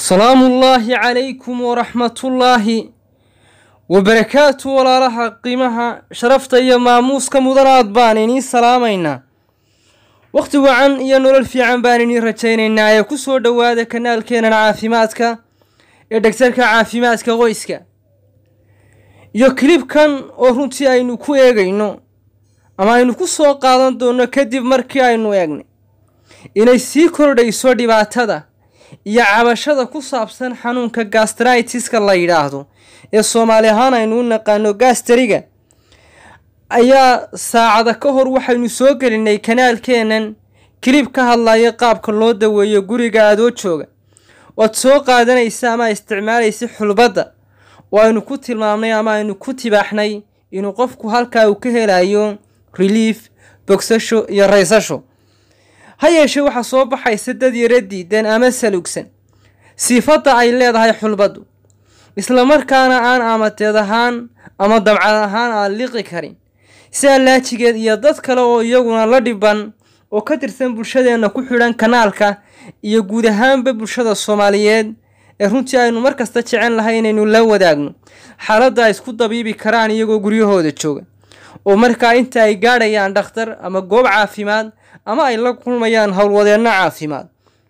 salaamu ullaahi calaykum waraxmatullaahi wabarakaatu walaalaha qiimaha sharafta iyo maamuuska mudanaad baan idiin salaamaynaa wakhti wacan iyo nolol fiican baan idiin rajaynaynaa ee ku soo dhowaada kanaalkeenan caafimaadka ee dhegtarka caafimaadka qoyska iyo kilibkan oo runtii aynu ku eegayno ama aynu ku soo qaadan doonno kadib markii aynu eegnay inay sii kordhayso dhibaatada iyo cabashada ku saabsan xanuunka gastritiska la yidhaahdo ee soomaali ahaan aynu u naqaano gastariga ayaa saacada ka hor waxaynu soo gelinay kanaalkeenan kilib ka hadlaya qaabka loo daweeyo guriga adoo jooga waad soo qaadanaysa ama isticmaalaysa xulbadda oo aynu ku tilmaamnay ama aynu ku tibaaxnay inuu qofku halkaa uu ka helayo relief bogsasho iyo raysasho ha yeeshee waxaa soo baxaysa dad yaro diidan ama salugsan sifadda ay leedahay xulbaddu islamarkaana aan amateed ahaan ama dabcad ahaan aan liqi karin si allaajigeed iyo dad kale oo iyaguna la dhiban oo ka tirsan bulshadeenna ku xidhan kanaalka iyo guud ahaanba bulshada soomaaliyeed ee runtii aynu mar kasta jecen lahay inaynu la wadaagno xaaladda ay isku dabiibi karaan iyagoo guryahooda jooga oo markaa inta ay gaadhayaan dhakhtar ama goob caafimaad ama ay la kulmayaan howlwadeenno caafimaad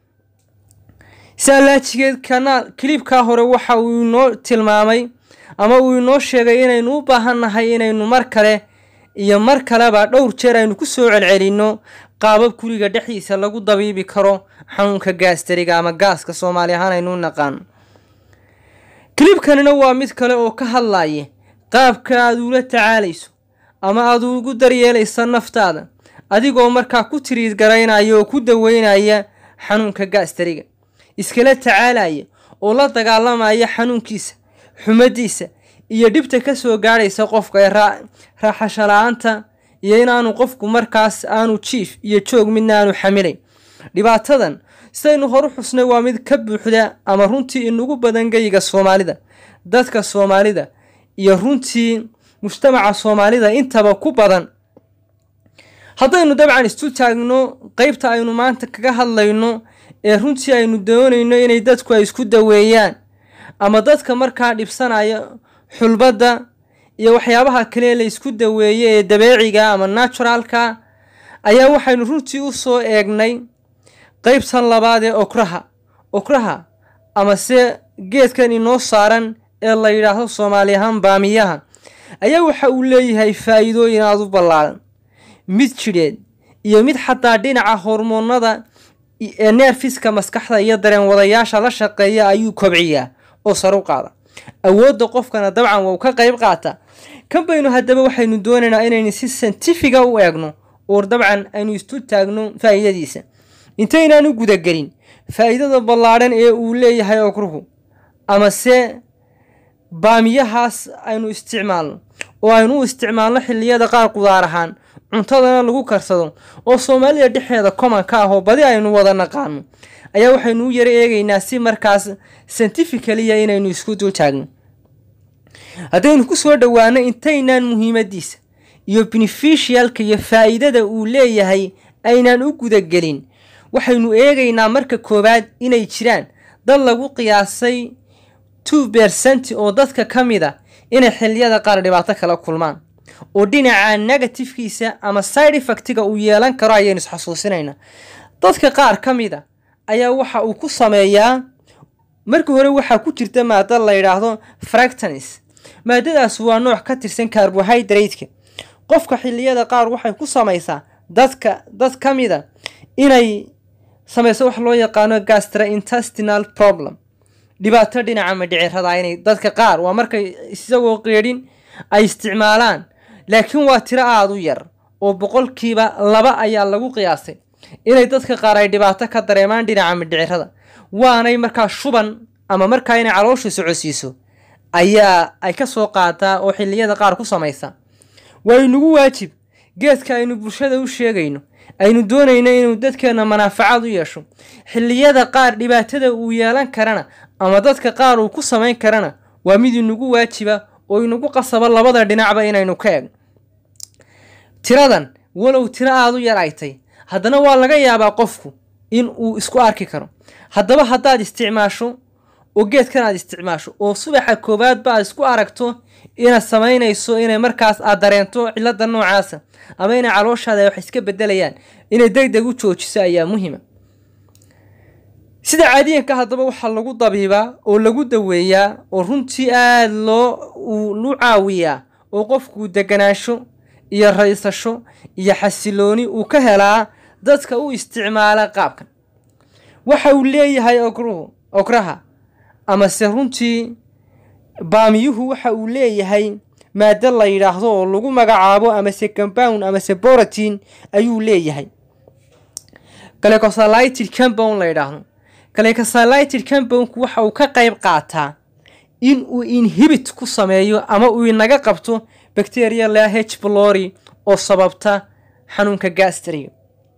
si allaajigeed kanaal kilibkaa hore waxa uu inoo tilmaamay ama uu inoo sheegay inaynu u baahannahay inaynu mar kale iyo mar kaleba dhowr jeer aynu ku soo celcelinno qaabab guriga dhexdiisa lagu dabiibi karo xanuunka gaastariga ama gaaska soomaali ahaan aynu u naqaano kilibkanina waa mid kale oo ka hadlaya qaabka aad uula tacaalayso ama aad ugu daryeelaysa naftaada adigoo markaa ku tiriid garaynaya oo ku daweynaya xanuunka gaastariga iskala tacaalaya oo la dagaalamaya xanuunkiisa xumadiisa iyo dhibta ka soo gaadhaysa qofka ee raaxasho la-aanta iyo inaanu qofku markaas aanu jiif iyo joog midna aanu xamilayn dhibaatadan sidaynu horu xusnay waa mid ka buuxda ama runtii inugu badan geyga soomaalida dadka soomaalida iyo runtii mujtamaca soomaalida intaba ku badan haddaynu dabcan istu taagno qeybta aynu maanta kaga hadlayno ee runtii aynu doonayno inay dadku ay isku daweeyaan ama dadka markaa dhibsanaya xulbadda iyo waxyaabaha kale la isku daweeye ee dabeeciga ama naturalka ayaa waxaynu runtii u soo eegnay qeybtan labaad ee okraha okraha ama se geedkan inoo saaran ee la yidhaahdo soomaali ahaan baamiyaha ayaa waxa uu leeyahay faa'iidooyin aada u ballaaran mid jidheed iyo mid xataa dhinaca hormoonada ee neerfiska maskaxda iyo dareen wadayaasha la shaqeeya ayuu kobciyaa oo sar u qaada awoodda qofkana dabcan waa u ka qayb qaata kan baynu haddaba waxaynu doonaynaa inaynu si santifiga u eegno oo dabcan aynu istu taagno faa'iidadiisa intaynaan u gudagelin faa'iidada ballaadhan ee uu leeyahay okruhu ama se baamiyahaas aynu isticmaalno oo aynu u isticmaalno xilliyada qaar qudaar ahaan cuntadana lagu karsado oo soomaalida dhexeeda komanka ah oo badi aynu wada naqaano ayaa waxaynu u yaro eegaynaa si markaas santificaliya inaynu isku dul taagno haddaynu ku soo dhowaano intaynaan muhiimadiisa iyo beneficialka iyo faa'iidada uu leeyahay aynaan u gudagelin waxaynu eegaynaa marka koowaad inay jiraan dad lagu qiyaasay two bersent oo dadka ka mid a inay xilliyada qaar dhibaato kala kulmaan oo dhinaca negatifkiisa ama side effectiga uu yeelan karo ayaynu isxasuusinaynaa dadka qaar ka mid a ayaa waxa uu ku sameeyaa marka hore waxaa ku jirta maada la yidhaahdo fractanis maadadaas waa nooc ka tirsan carbohydrate-ka qofka xilliyada qaar waxay ku samaysaa dadka dad ka mid a inay samayso wax loo yaqaano gastrointestinal problem dhibaato dhinaca madhicirada inay dadka qaar waa markay isagoo qeedhin ay isticmaalaan laakiin waa tiro aada u yar oo boqolkiiba laba ayaa lagu qiyaasay inay dadka qaar ay dhibaato ka dareemaan dhinaca madhicirada waanay markaa shuban ama markaa inay calooshu socodsiiso ayaa ay ka soo qaataa oo xilliyada qaar ku samaysa waa inugu waajib geedka aynu bulshada u sheegayno aynu doonayno inuu dadkeenna manaafacaad u yeesho xilliyada qaar dhibaatada uu yeelan karana ama dadka qaar uu ku samayn karana waa mid inugu waajiba oo inugu qasaba labada dhinacba inaynu ka eegno tiradan walow tiro aada u yar ay tay haddana waa laga yaabaa qofku in uu isku arki karo haddaba haddaad isticmaasho oo geedkan aad isticmaasho oo subaxa koowaadba aad isku aragto inaad samaynayso inay markaas aad dareento cilada noocaasa ama inay calooshaada wax iska bedelayaan inay deg deg u joojiso ayaa muhima sida caadiyanka haddaba waxaa lagu dabiibaa oo lagu daweeyaa oo runtii aada loo lu caawiyaa oo qofkuu deganaansho iyo raysasho iyo xasilooni uu ka helaa dadka u isticmaala qaabkan waxa uu leeyahay ogruhu ograha amase runtii baamiyuhu waxa uu leeyahay maado la yidhaahdo oo lagu magacaabo amase compound amase borotin ayuu leeyahay glycosylated compound la yidhaahdo glycosylated compoundku waxa uu ka qayb qaataa in uu inhibit ku sameeyo ama uu inaga qabto bacteria lea h blori oo sababta xanuunka gastriga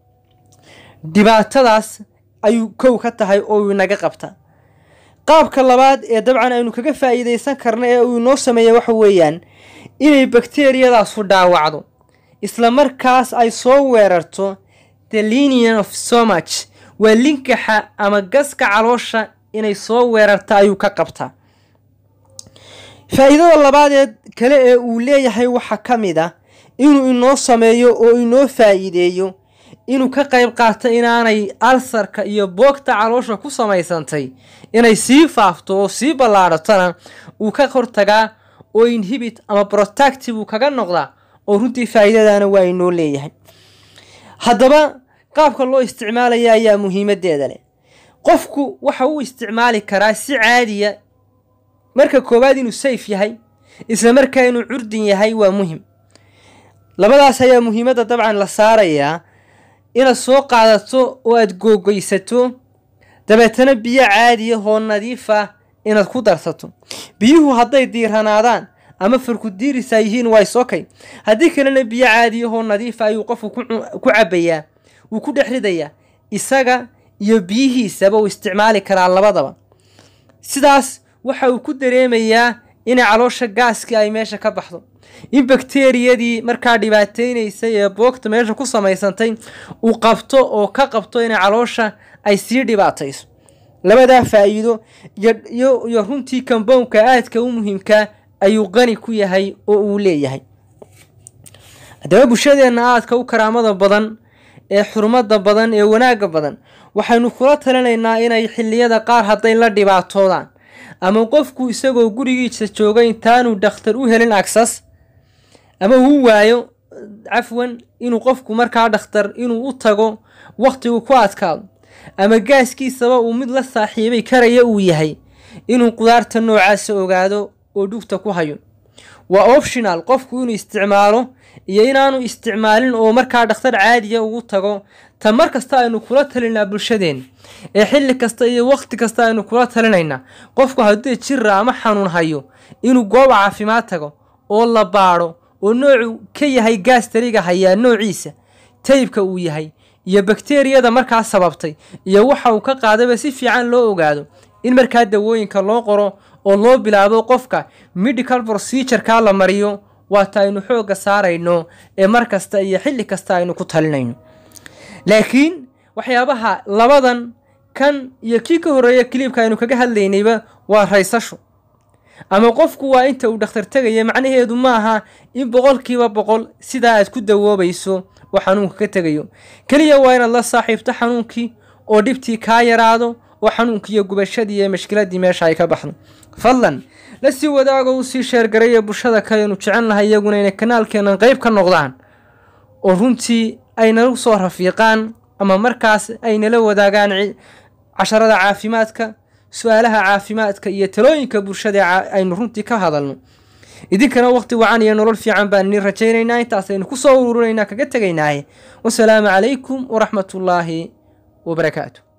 dhibaatadaas ayuu kow ka tahay oo uu inaga qabta qaabka labaad ee dabcan aynu kaga faa'iidaysan karna ee uu inoo sameeya waxa weeyaan inay bakteriyadaasu dhaawacdo isla markaas ay soo weerarto the linian of somach waa linkaxa ama gaska caloosha inay soo weerarta ayuu ka qabtaa faa'iidada labaadeed kale ee uu leeyahay waxaa ka mid ah inuu inoo sameeyo oo inoo faa'iideeyo inuu ka qayb qaato inaanay alsarka iyo boogta caloosha ku samaysantay inay sii faafto oo sii ballaadhatona uu ka hortagaa oo inhibit ama protactive uu kaga noqdaa oo runtii faa'iidadana waa inoo leeyahay haddaba qaabka loo isticmaalaya ayaa muhiimadeeda leh qofku waxa uu isticmaali karaa si caadiya marka koowaad inuu sayf yahay isla markaa inuu curdin yahay waa muhim labadaas ayaa muhiimadda dabcan la saarayaa inaad soo qaadato oo aada googoysato dabeetana biyo caadiya oo nadiif ah inaad ku darsato biyuhu hadday diiranaadaan ama farkudiirisa yihiin waa isokay haddii kalena biyo caadiyahoo nadiifa ayuu qofku ku cabayaa wuu ku dhex ridayaa isaga iyo biyihiisaba uu isticmaali karaa labadaba sidaas waxa uu ku dareemayaa inay caloosha gaaskii ay meesha ka baxdo in bakteriyadii markaa dhibaateynaysay ee boogta meesha ku samaysantay uu qabto oo ka qabto inay caloosha ay sii dhibaatayso labadaa faa'iido iyo runtii kambownka aadka u muhiimka ayuu qani ku yahay oo uu leeyahay haddaba bulshadeenna aadka u karaamada badan ee xurmada badan ee wanaagga badan waxaynu kula talinaynaa inay xilliyada qaar hadday la dhibaatoodaan ama qofku isagoo gurigiisa jooga intaanu dhakhtar u helin agsas ama uu waayo cafwan inuu qofku markaa dhakhtar inuu u tago wakhtigu ku adkaado ama gaaskiisaba uu mid la saaxiibay karaya uu yahay inuu qudaarta noocaasa ogaado oo dhugta ku hayo waa optional qofku inuu isticmaalo iyo inaanu isticmaalin oo markaa dhakhtar caadiya ugu tago ta mar kasta aynu kula talinaa bulshadeenna ee xilli kasta iyo wakhti kasta aynu kula talinaynaa qofku haddii jira ama xanuun hayo inuu goob caafimaad tago oo la baadho oo noocu ka yahay gaastariga hayaa noociisa taybka uu yahay iyo bakteriyada markaa sababtay iyo waxa uu ka qaadaba si fiican loo ogaado in markaa dawooyinka loo qoro oo loo bilaabo qofka medical procedureka la mariyo waata aynu xoogga saarayno ee mar kasta iyo xilli kasta aynu ku talinayno laakiin waxyaabaha labadan kan iyo kii ka horreeya kiliibka aynu kaga hadlaynayba waa raysasho ama qofku waa inta uu dhakhtar tegaya macnaheedu ma aha in boqolkiiba boqol sidaa aad ku dawoobayso oo xanuunka ka tegayo keliya waa inaad la saaxiibto xanuunkii oo dhibtii kaa yaraado oo xanuunkii iyo gubashadii iyo mashkiladii meesha ay ka baxdo fadlan la sii wadaago u sii sheergaraya bulshada kaleenu jecel lahay iyaguna inay kanaalkeenan qayb ka noqdaan oo runtii ay nala soo rafiiqaan ama markaas ay nala wadaagaan casharada caafimaadka su-aalaha caafimaadka iyo talooyinka bulshada aynu runtii ka hadalno idinkana waqti wacan iyo nolol fiican baan idin rajaynaynaa intaasaynu kusoo ururinaynaa kaga tegaynaaye wasalaamu calaykum waraxmatullaahi wabarakaatu